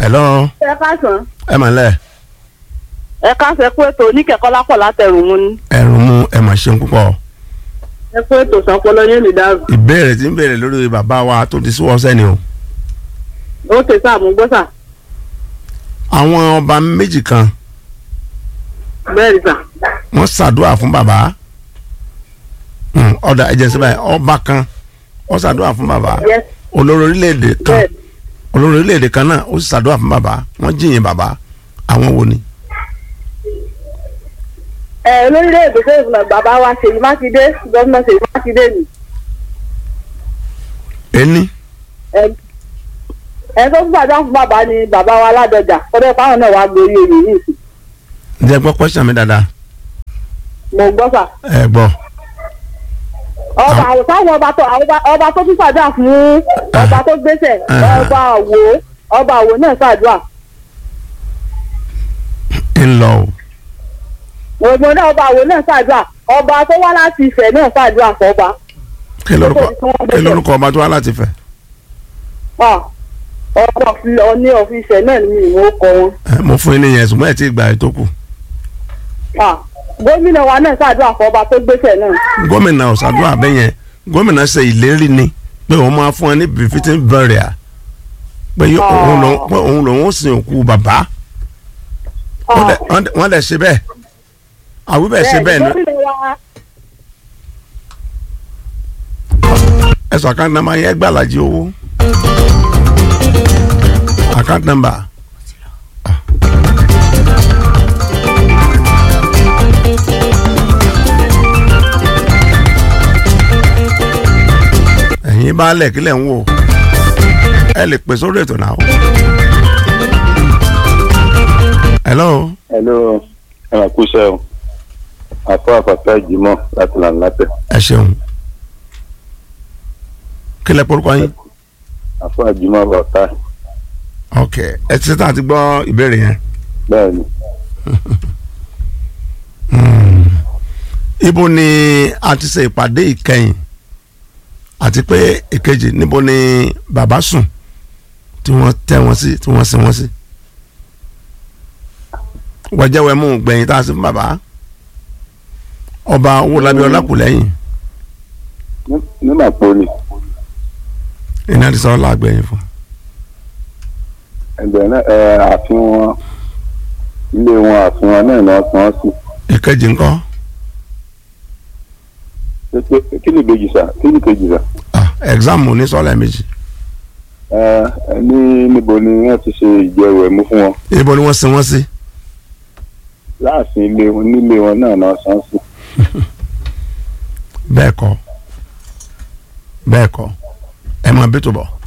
hello ẹ káàsán ẹ mà lẹ ẹ káàsán ẹ kú ètò oníkẹ̀kọ́ lápọ̀ látẹ̀rù mu ni ẹrùn mú ẹ mà ṣeun púpọ̀ ẹ kú ètò sanpọlọ yẹn lè dàrú ìbéèrè tí ń béèrè lórí bàbá wa tó ti síwọ́ sẹ́ni o ó tẹ sáà mú gbọ́sà àwọn ọba méjì kan bẹ́ẹ̀ ni sà wọ́n ṣàdúrà fún bàbá Hmm, ọ̀dà ẹ̀jẹ̀ síbẹ̀ ọba kan wọ́n ṣàdúrà fún bàbá yes olórí orílẹ̀-èdè kan bẹ́ẹ̀ olórí orílẹ̀-èdè kan náà ó sì ṣàdúrà fún bàbá wọ́n jìyìn bàbá àwọn wo ni. ẹ lórílẹ̀-èdè tó ìfúnná bàbá wa Ṣèyí Mákindé gómìnà Ṣèyí Mákindé ni ẹni ẹ ẹ tó gbàdúrà fún bàbá ni bàbá wa Ládọjà kọ́dọ̀ fáwọn náà wàá gbórí oyè yìí sí ǹjẹ́ gbọ́ pẹ́sàn mi dáadáa mo gbọ́ sà ẹ gbọ́ ọba táwọn ọba tó ọba- ọba tó tún ṣàdúrà fún ọba tó gbéṣẹ̀ Ah. ọba àwò ọba àwò náà ṣàdúrà ń lọ o ògbón náà ọba àwò náà ṣàdúrà ọba tó wá láti Ifẹ̀ náà ṣàdúrà fọba kí lórúkọ kí lórúkọ ọba tó wá láti fẹ́ Ah, ọba ọní ọ̀fíìsẹ̀ náà ni ìwọ kọ wọn. ẹ mo fún yín níyẹn ṣùgbọ́n ẹ̀ tí ì gbà ẹ̀ tó kù Ah, gómìnà wa náà ṣàdúrà fún ọba tó gbéṣẹ̀ náà. gómìnà ọ̀sàdúrà bẹ́yẹn gómìnà ṣe ìlérí ni pé òun máa fún ẹ ní befitting burial pé yó- Ah. òun lòun pé òun lòun ó sin òkú bàbá wọ́n dẹ̀- wọ́n dẹ̀- wọ́n dẹ̀ ṣe bẹ́ẹ̀ àwíbẹ̀ ṣe bẹ́ẹ̀ ni gómìnà wa ẹ sọ account number yẹn gbàlàjì owó account number. ẹ̀yin bá lẹ̀ kílẹ̀ ń wò ẹ lè pè sórí ètò náà. hello hello ẹ máa kú iṣẹ́ o àfọ àfàfẹ́ ìjìmọ̀ láti là ń látẹ̀ ẹ ṣeun kílẹ̀ porúkọ yín àfọ ìjìmọ̀ bàtà ok ẹ ti ṣetán àti gbọ́ ìbéèrè yẹn. bẹ́ẹ̀ ni ibo ni a ti ṣe ìpàdé ìkẹyìn àti pé ìkejì níbo ni bàbá sùn tí wọ́n tẹ́ wọn sí tí wọ́n sin wọn sí. wọ́jẹ́wẹ́ mú gbẹ̀yìn tá a sí fún bàbá ọba owólabí ọlákùlẹ́yìn Ní- ní màpoli iná ti sọ ọ́ làgbẹ̀yìn fún. ẹgbẹ́ náà ẹ àfihàn ilé wọn àfihàn náà náà tán sí ìkejì ńkọ́ Pé pé- kí ni ìbejì sà kí ni ìkejì sà ah, exam ní sọ́ọ̀lẹ̀ méjì ẹ ẹ ní níbo ni wọ́n ti ṣe ìjẹwẹ̀ mú fún wọn ibo ni wọ́n sin wọ́n sí. láàfin ilé wọn nílé wọn náà náà tán sí bẹ́ẹ̀ kọ́ bẹ́ẹ̀ kọ́ ẹ máa bí tó bọ̀.